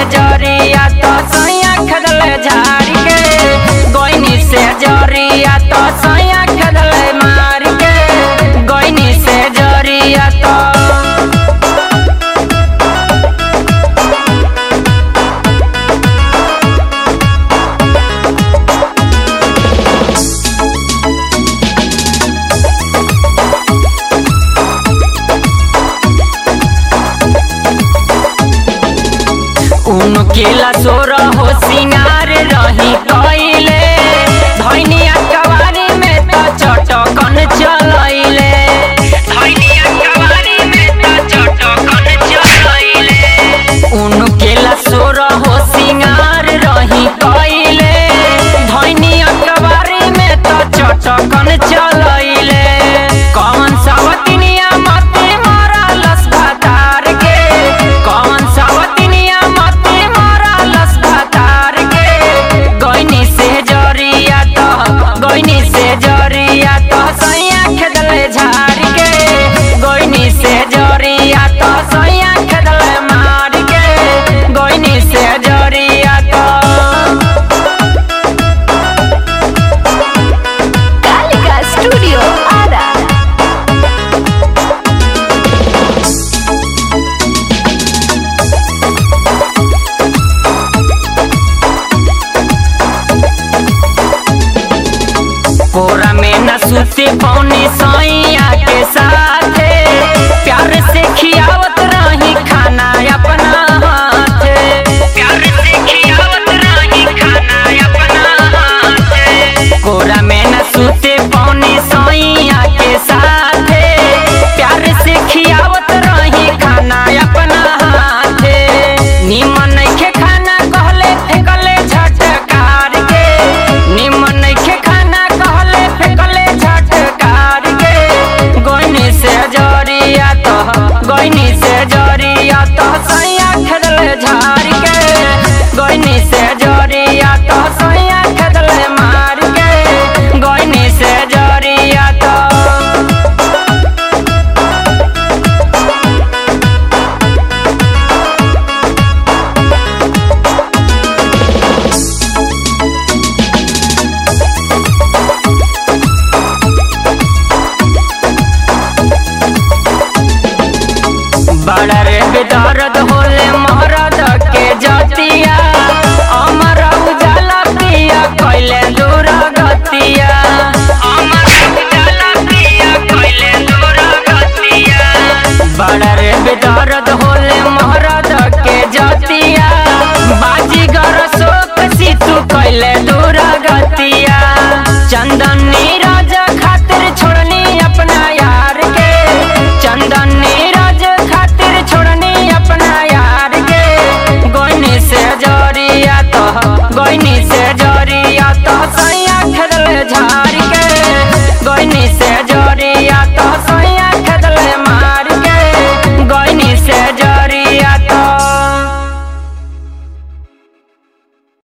जरिया तो सैया खदले झाड़ के गोइनी से जरिया तो सैया खदले मार के गोइनी से जरिया तो उनकेला सोर हो सिंगार रही कइले धैनिया कवारी में त चटकन चलैले धैनिया कवारी में त चटकन चलैले उनकेला सोर हो सिंगार रही कइले धैनिया कवारी में त चटकन चलैले कौन सावतिनिया मते मारा लस भातार के कौन सावतिनिया मते मारा लस भातार के गोइनी से जरिया तो गोइनी से जरिया तो सैया खेदले झाड़ के गोइनी से जरिया तो सैया खेदले मार के गोइनी से जरिया तो कालिका स्टूडियो आरा कोरा में न सुते पौने सैया के साथे प्यार से खियावत रही खाना अपना हाथे प्यार से खियावत रही खाना अपना हाथे कोरा में न सुते पौने सैया के साथे प्यार से खियावत रही खाना अपना हाथे निमन नइखे खाना कहले फेकले झटकार के निमन नइखे खाना कहले फेकले झटकार के गोइनी से जरिया तो गोइनी से जरिया तो सैया खेदले झाड़ के गोइनी से जरिया तो सैया खेदले मार के गोइनी से जरिया तो बड़ा रे बेदर्द होले मोह